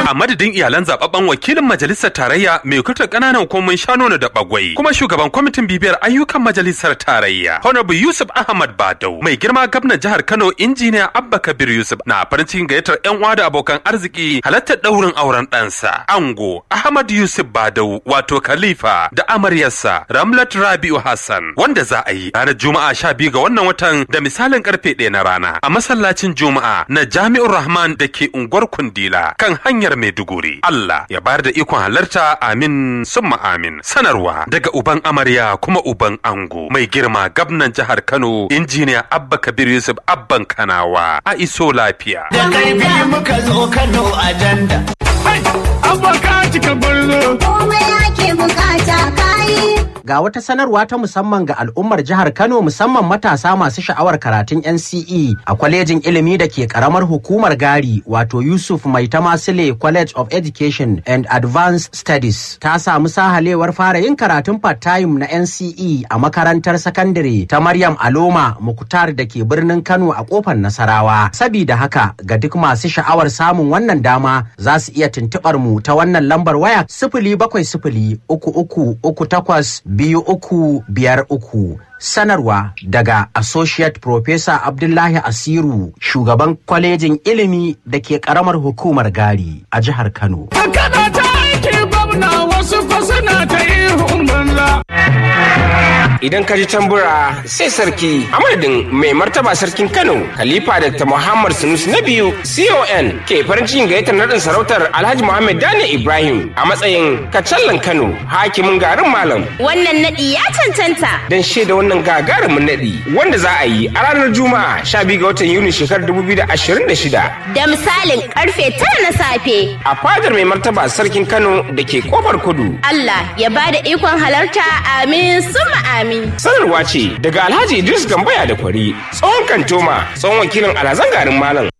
A madadin iyalan zababben wakilin majalisar tarayya mai kutar ƙananan hukumomin Shanono da Bagwai kuma shugaban kwamitin bibiyar ayyukan majalisar tarayya Honorable Yusuf Ahmad Badau mai girma gwamnan jihar Kano injiniya Abba Kabir Yusuf na farin cikin gayyatar yan uwa da abokan arziki halartar daurin auren ɗansa Ango Ahmad Yusuf Badau wato Khalifa da amaryarsa Ramlat Rabi'u Hassan wanda za a yi ranar Juma'a sha biyu ga wannan watan da misalin karfe ɗaya na rana a masallacin Juma'a na Jami'ur Rahman da ke unguwar Kundila kan hanyar Maiduguri. Allah ya bayar da ikon halarta amin summa amin. Sanarwa daga uban amarya kuma uban ango mai girma gabnan jihar Kano injiniya Abba Kabir Yusuf Abban Kanawa a iso lafiya. Da karfi muka zo Kano ajanda. Abba cika gwarzo. komai ake bukata kayi. Ga wata sanarwa ta musamman ga al'ummar jihar Kano musamman matasa masu sha'awar karatun NCE a kwalejin ilimi da ke karamar hukumar Gari wato Yusuf Mai Tamasile College of Education and Advanced Studies ta samu sahalewar fara yin karatun part-time na NCE a makarantar sakandare ta Maryam Aloma Muktar da ke birnin Kano a kofar Nasarawa. Sabida haka ga duk masu sha'awar samun wannan dama za su iya tuntuɓar mu ta wannan lambar waya sifili bakwai sifili uku uku uku takwas biyu uku biyar uku. Sanarwa daga Associate Professor Abdullahi Asiru, shugaban kwalejin ilimi da ke karamar hukumar Gari a jihar Kano. Kada ta aiki gwamna wasu fasana ta ihun banza. idan ka ji tambura sai sarki a madadin mai martaba sarkin kano khalifa dr muhammad sanusi na biyu con ke farin cikin gayyatar nadin sarautar alhaji muhammad dani ibrahim a matsayin kacallan kano hakimin garin malam Wannan naɗi ya cancanta. don shaida wannan gagarumin naɗi wanda za a yi a ranar juma'a 12 ga watan yuni shekarar 2026 Da misalin karfe tara na safe. a fadar mai martaba sarkin kano da ke kofar kudu Allah ya ba da ikon halarta amin summa amin. sanarwa ce daga alhaji idris gambaya da kwari tsohon kantoma tsohon wakilin alhazan garin malam